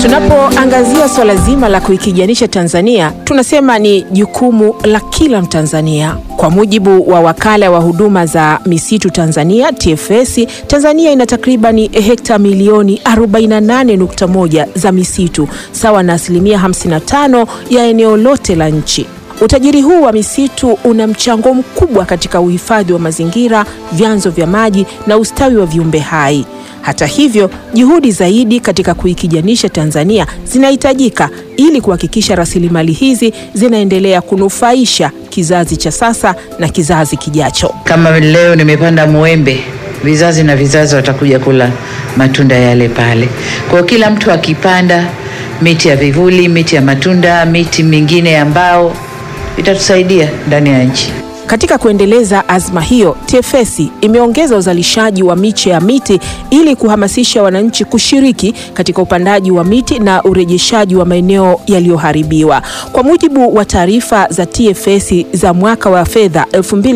Tunapoangazia swala zima la kuikijanisha Tanzania, tunasema ni jukumu la kila Mtanzania. Kwa mujibu wa wakala wa huduma za misitu Tanzania TFS, Tanzania ina takribani hekta milioni 48.1 za misitu sawa na asilimia 55 ya eneo lote la nchi. Utajiri huu wa misitu una mchango mkubwa katika uhifadhi wa mazingira, vyanzo vya maji na ustawi wa viumbe hai. Hata hivyo, juhudi zaidi katika kuikijanisha Tanzania zinahitajika ili kuhakikisha rasilimali hizi zinaendelea kunufaisha kizazi cha sasa na kizazi kijacho. Kama leo nimepanda mwembe, vizazi na vizazi watakuja kula matunda yale pale. Kwa hiyo kila mtu akipanda miti ya vivuli, miti ya matunda, miti mingine ya mbao itatusaidia ndani ya nchi. Katika kuendeleza azma hiyo, TFS imeongeza uzalishaji wa miche ya miti ili kuhamasisha wananchi kushiriki katika upandaji wa miti na urejeshaji wa maeneo yaliyoharibiwa. Kwa mujibu wa taarifa za TFS za mwaka wa fedha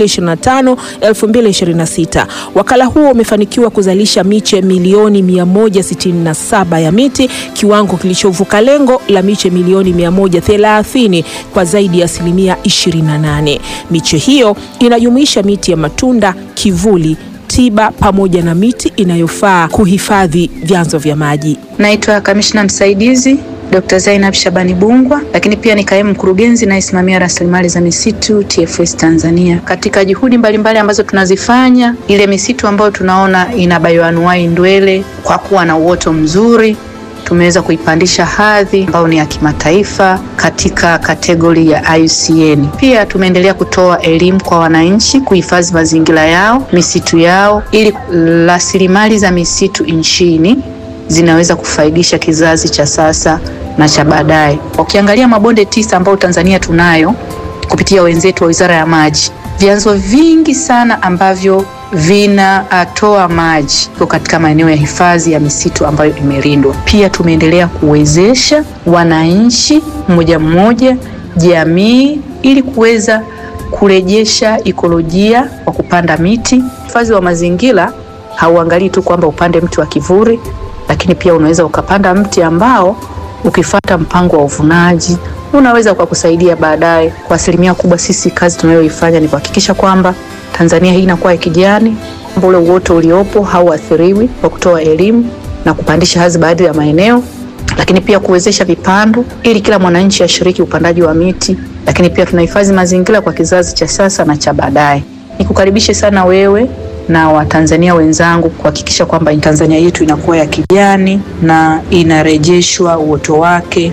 2025-2026, wakala huo umefanikiwa kuzalisha miche milioni 167 ya miti, kiwango kilichovuka lengo la miche milioni 130 kwa zaidi ya asilimia 28. Miche hiyo inajumuisha miti ya matunda, kivuli, tiba pamoja na miti inayofaa kuhifadhi vyanzo vya maji. Naitwa kamishna msaidizi Dr. Zainab Shabani Bungwa, lakini pia ni kaimu mkurugenzi nayesimamia rasilimali za misitu TFS Tanzania. Katika juhudi mbalimbali mbali ambazo tunazifanya, ile misitu ambayo tunaona ina bayoanuai ndwele kwa kuwa na uoto mzuri tumeweza kuipandisha hadhi ambayo ni ya kimataifa katika kategori ya IUCN. Pia tumeendelea kutoa elimu kwa wananchi kuhifadhi mazingira yao, misitu yao, ili rasilimali za misitu nchini zinaweza kufaidisha kizazi cha sasa na cha baadaye. Ukiangalia mabonde tisa ambayo Tanzania tunayo kupitia wenzetu wa Wizara ya Maji, vyanzo vingi sana ambavyo vinatoa maji iko katika maeneo ya hifadhi ya misitu ambayo imelindwa. Pia tumeendelea kuwezesha wananchi mmoja mmoja, jamii, ili kuweza kurejesha ikolojia kwa kupanda miti. Hifadhi wa mazingira hauangalii tu kwamba upande mti wa kivuli, lakini pia unaweza ukapanda mti ambao ukifata mpango wa uvunaji unaweza ukakusaidia baadaye. Kwa asilimia kubwa, sisi kazi tunayoifanya ni kuhakikisha kwamba Tanzania hii inakuwa ya kijani, kwamba ule uoto uliopo hauathiriwi, kwa kutoa elimu na kupandisha hadhi baadhi ya maeneo, lakini pia kuwezesha vipando ili kila mwananchi ashiriki upandaji wa miti, lakini pia tunahifadhi mazingira kwa kizazi cha sasa na cha baadaye. Nikukaribishe sana wewe na Watanzania wenzangu kuhakikisha kwamba Tanzania yetu inakuwa ya kijani na inarejeshwa uoto wake.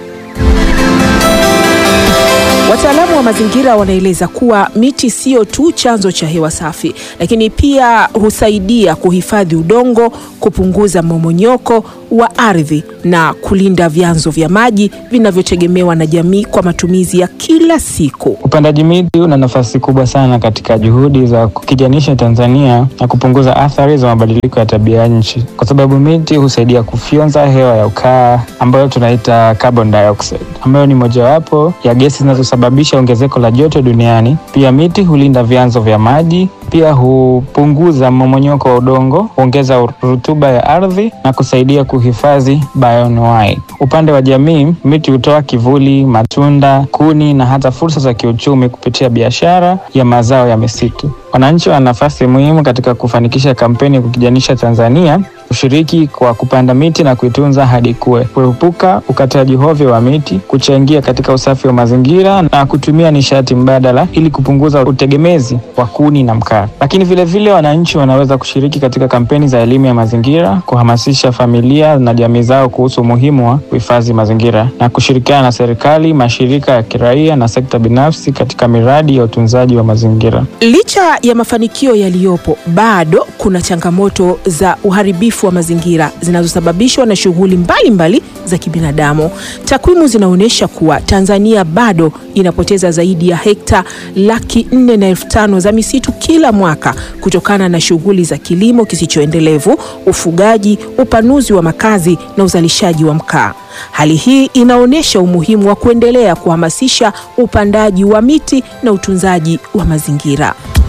Wataalamu wa mazingira wanaeleza kuwa miti sio tu chanzo cha hewa safi, lakini pia husaidia kuhifadhi udongo, kupunguza mmomonyoko wa ardhi na kulinda vyanzo vya maji vinavyotegemewa na jamii kwa matumizi ya kila siku. Upandaji miti una nafasi kubwa sana katika juhudi za kukijanisha Tanzania na kupunguza athari za mabadiliko ya tabia nchi, kwa sababu miti husaidia kufyonza hewa ya ukaa ambayo tunaita carbon dioxide, ambayo ni mojawapo ya gesi zinazosababisha ongezeko la joto duniani. Pia miti hulinda vyanzo vya maji, pia hupunguza mmomonyoko wa udongo, huongeza rutuba ya ardhi na kusaidia kuhifadhi bioanuwai. Upande wa jamii, miti hutoa kivuli, matunda, kuni na hata fursa za kiuchumi kupitia biashara ya mazao ya misitu. Wananchi wana nafasi muhimu katika kufanikisha kampeni ya kukijanisha Tanzania, kushiriki kwa kupanda miti na kuitunza hadi ikue, kuepuka ukataji hovyo wa miti, kuchangia katika usafi wa mazingira na kutumia nishati mbadala ili kupunguza utegemezi wa kuni na mkaa. Lakini vilevile wananchi wanaweza kushiriki katika kampeni za elimu ya mazingira, kuhamasisha familia na jamii zao kuhusu umuhimu wa kuhifadhi mazingira na kushirikiana na serikali, mashirika ya kiraia na sekta binafsi katika miradi ya utunzaji wa mazingira. Licha ya mafanikio yaliyopo, bado kuna changamoto za uharibifu wa mazingira zinazosababishwa na shughuli mbalimbali za kibinadamu. Takwimu zinaonyesha kuwa Tanzania bado inapoteza zaidi ya hekta laki nne na elfu tano za misitu kila mwaka kutokana na shughuli za kilimo kisichoendelevu, ufugaji, upanuzi wa makazi na uzalishaji wa mkaa. Hali hii inaonyesha umuhimu wa kuendelea kuhamasisha upandaji wa miti na utunzaji wa mazingira.